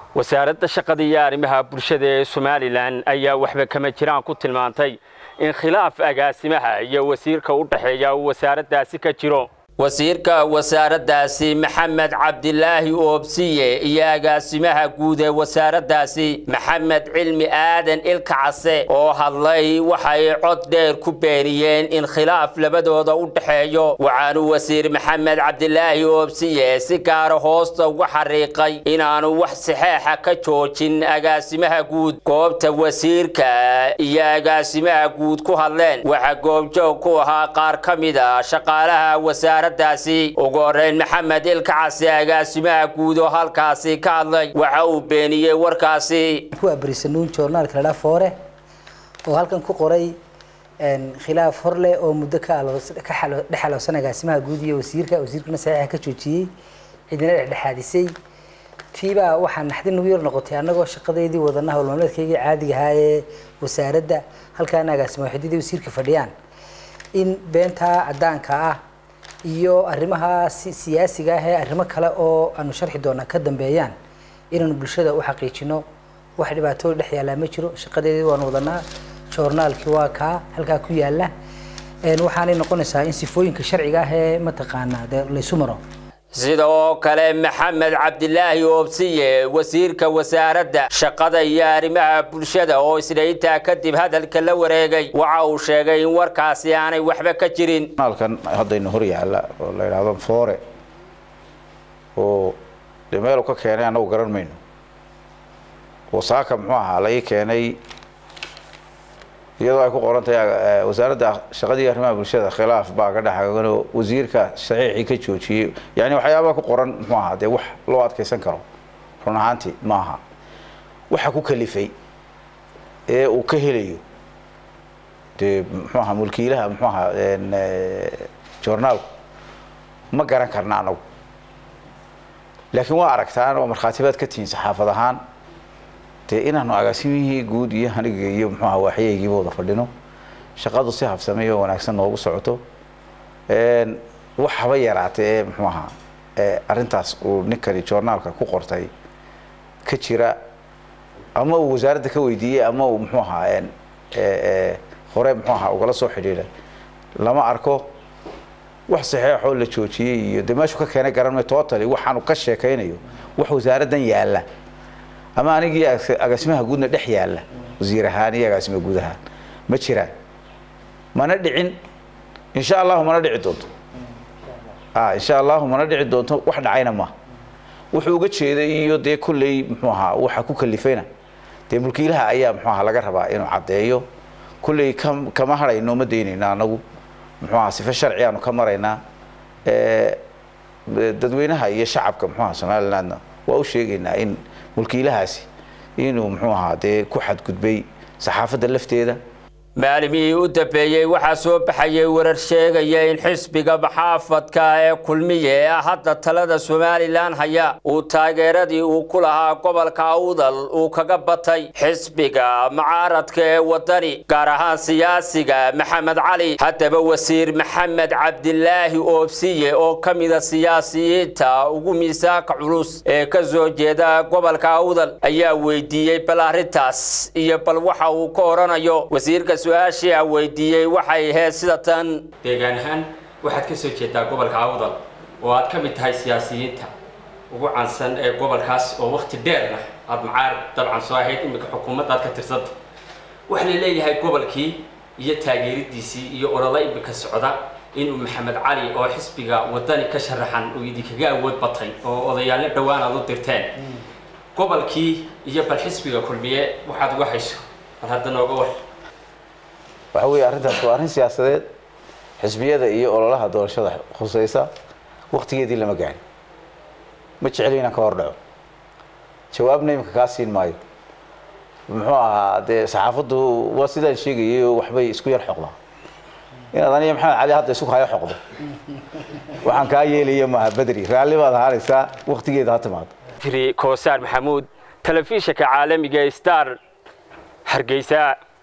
wasaaradda shaqada iyo arrimaha bulshada ee somalilan ayaa waxba kama jiraan ku tilmaantay in khilaaf agaasimaha iyo wasiirka u dhexeeya uu wasaaraddaasi ka jiro wasiirka wasaaraddaasi maxamed cabdilaahi oobsiye iyo agaasimaha guud ee wasaaraddaasi maxamed cilmi aadan ilka case oo hadlay waxay cod dheer ku beeniyeen in khilaaf labadooda u dhexeeyo waxaanu wasiir maxamed cabdilaahi oobsiye si gaara hoosta uga xariiqay inaanu wax saxeexa ka joojin agaasimaha guud goobta wasiirka iyo agaasimaha guud ku hadleen waxaa goobjoog ku ahaa qaar ka mid a shaqaalaha wasaarad ugu horeyn maxamed ilka case agaasimaha guud oo halkaasi ka hadlay waxa uu beeniyey warkaasi ku abarisanuun joornaalka ladhaa foore oo halkan ku qoray khilaaf hor leh oo muddo ka dhexaloosan agaasimaha guud iyo wasiirka wasiirkuna saxiixa ka joojiyey cidina dhexdhexaadisay tiibaa waxaa naxdin nagu yar noqotay annagoo shaqadeydii wadana howlmaalmeedkaygii caadiga ahaa ee wasaaradda halkaana agaasima waxidadii wasiirka fadhiyaan in beentaa caddaanka ah iyo arrimaha siyaasiga ah ee arrimo kale oo aanu sharxi doonaa ka dambeeyaan inaanu bulshada u xaqiijino wax dhibaatooda dhex yaallaa ma jiro shaqadeedii waanu wadanaa joornaalkii waa kaa halkaa ku yaalla waxaanay noqonaysaa in sifooyinka sharciga ah ee mataqaanaa dee laysu maro sidoo kale maxamed cabdilaahi oobsiye wasiirka wasaaradda shaqada iyo arrimaha bulshada oo isdhayntaa kadib hadalka la wareegay waxa uu sheegay in warkaasi aanay waxba ka jirin halkan haddaynu hor yaalla oo la yidhaahdo foore oo dee meelu ka keenay annagu garan mayno oo saaka muxuu ahaa laga keenay iyadoo ay ku qoran tahay wasaaradda shaqadii arrimaha bulshada khilaaf baa ka dhexaganoo wasiirka saxiixii ka joojiyey yani waxyaabaa ku qoran muxuu ahaa dee wax loo adkaysan karo run ahaantii maaha waxa ku kalifay ee uu ka helayo dee muxuu ahaa mulkiilaha muxuu ahaa joornaalku ma garan karna anagu laakiin waa aragtaan oo markhaatibaad ka tihiin saxaafad ahaan dee inaanu agaasimihii guud iyo aniga iyo muxuu aha waaxyahaygiiba wada fadhino shaqadu si habsamay oo wanaagsan noogu socoto wax haba yaraatee ee muxuu ahaa arrintaas uu ninkani joornaalka ku qortay ka jira ama uu wasaaradda ka weydiiyey ama uu muxuu ahaa hore muxuu ahaa ugala soo xidhiidhay lama arko wax saxeexoo la joojiyey iyo dee meeshu ka keenay garanmay totally waxaanu ka sheekaynayo wax wasaaraddan yaalla ama anigii agaasimaha guudna dhex yaalla wasiir ahaan iyo agaasima guud ahaan ma jiraan mana dhicin insha allahu mana dhici doonto insha allahu mana dhici doonto wax dhacayna ma wuxuu uga jeeday iyo dee kolley muxuu ahaa waxa ku kalifayna dee mulkiilaha ayaa muxuu ahaa laga rabaa inuu caddeeyo kolley kam kama hadhayno ma daynayna anagu muxuu ahaa sife sharci aanu ka maraynaa dadweynaha iyo shacabka muxuu ahaa somalilandna waa u sheegaynaa in mulkiilahaasi inuu muxuu ahaa dee ku xadgudbay saxaafadda lafteeda maalimihii u dambeeyey waxaa soo baxayay warar sheegaya in xisbiga maxaafadka ee kulmiye ee hadda talada somalilan haya uu taageeradii uu ku lahaa gobolka awdal uu kaga batay xisbiga mucaaradka ee wadani gaar ahaan siyaasiga maxamed cali haddaba wasiir maxamed cabdilaahi oobsiye oo ka mida siyaasiyiinta ugu miisaanka culus ee ka soo jeeda gobolka awdal ayaa weydiiyey bal arrintaas iyo bal waxa uu ka oranayo wasiirka su-aashii a weydiiyey waxay ahayd sida tan deegaan ahaan waxaad ka soo jeedaa gobolka awdal oo aad ka mid tahay siyaasiyiinta ugu caansan ee gobolkaas oo wakti dheerna aada macaarib dabcan soo ahayd iminka xukuumadda aad ka tirsanta waxaa la leeyahay gobolkii iyo taageeridiisii iyo ololo iminka socda inuu maxamed cali oo xisbiga wadani ka sharaxan uu idinkaga awood batay oo odayaallo dhowaan aad u dirteen gobolkii iyo bal xisbiga kulmiye waxaad uga hayso bal hadda nooga war waxa weeye arrintaas waa arrin siyaasadeed xisbiyada iyo ololaha doorashada khusaysa waktigeedii lama gaadhin ma jeceli inaan ka hor dhaco jawaabna iminka kaa siin maayo muxuu ahaa dee saxaafaddu waa sidaan sheegayay oo waxbay isku yar xoqdaa inaad aniga maxamed cali hadda isku hayo xoqdo waxaan kaa yeelaya maaha bedri raalli baad ahaanaysaa waktigeeda ha timaado koosaar maxamuud telefishinka caalamiga star hargeysa